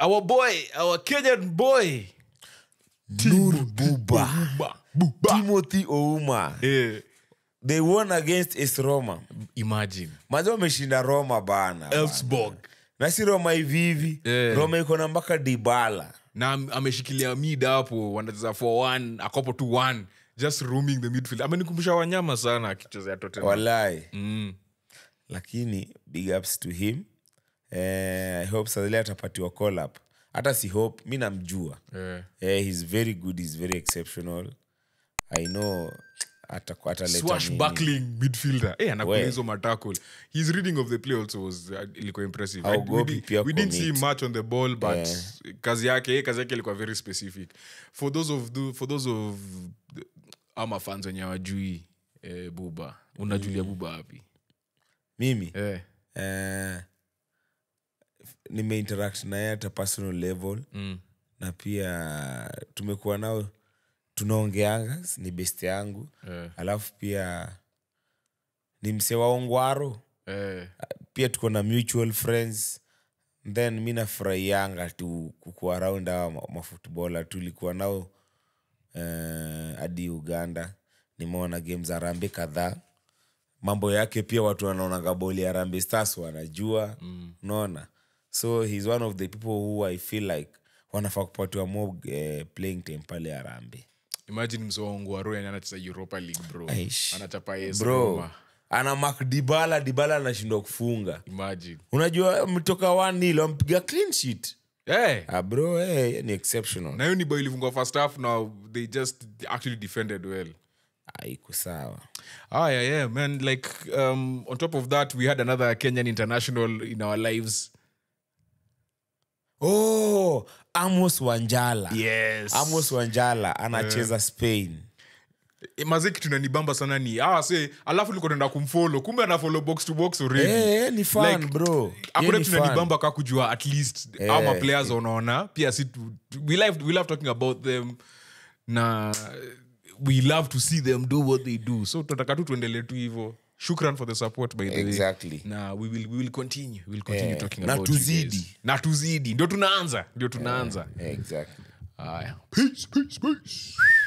our boy our kenyan boy nur buba Buba, Buba. timothy ouma Eh, they won against es roma imagine mazi wameshinda roma bana Elfsborg. na si roma hivi hivi Eh. roma iko na mpaka dibala na am- ameshikilia mid hapo wanacheza 4-1 akopo 2-1 just roaming the midfield amenikumbusha wanyama sana akichezea Tottenham. walai Mm. lakini big ups to him eh, i hope sadhili atapatiwa call up hata si hope mi namjua Eh. eh, he's very good he's very exceptional i know ata- ataleta nini. swashbuckling midfielder eh, anakuwa We. hizo matackle his reading of the play also was uh, ilikuwa impressive I- Haogopi we, di- pia we didn't see commit. much on the ball but Eh. kazi yake eh, kazi yake ilikuwa very specific for those of the, for those of the- ama fans wenye wajui eh, buba unajulia buba wapi mimi eh. eh, nimeinteract naye hata personal level mm. na pia tumekuwa nao tunaongeanga ni best yangu eh. alafu pia ni mse wa ongwaro eh. pia tuko na mutual friends then mi nafurahianga tu kukua around awa ma- mafutbola tulikuwa nao eh, hadi uganda nimeona game za rambe kadhaa mambo yake pia watu wanaonaga boli ya rambe stars wanajua mm. unaona so he's one of the people who i feel like wanafaa kupatiwa more eh, playing time pale arambe imagine msoongwaro yani anacheza europa league bro Aish. anachapa AS bro Roma. ana mak dibala dibala anashindwa kufunga imagine unajua mtoka wanil ampiga clean sheet eh. ah, bro eh, ni exceptional na hiyo ni bao ilifungwa first half now they just actually defended well Ah, iko sawa Ah, yeah, yeah, man. Like, um, on top of that, we had another Kenyan international in our lives. oh amos wanjala Yes. amos wanjala anacheza spain mazeki tunanibamba sana ni ah, se alafu liko naenda kumfollow kumbe ana box to box already Eh, eh, ni fun, Like, bro akuna Ye ni fun. tunanibamba ka kujua at least Eh, ama players unaona pia si tu- tu- we love, we love talking about them na we love to see them do what they do so tunataka tu tuendelee tu hivo shukran for the support by the Exactly. way na we will, we will continue we will continue Eh, talking na about you tuzidi. guys. na tuzidi ndio tunaanza ndio tunaanza exactly haya peace peace peace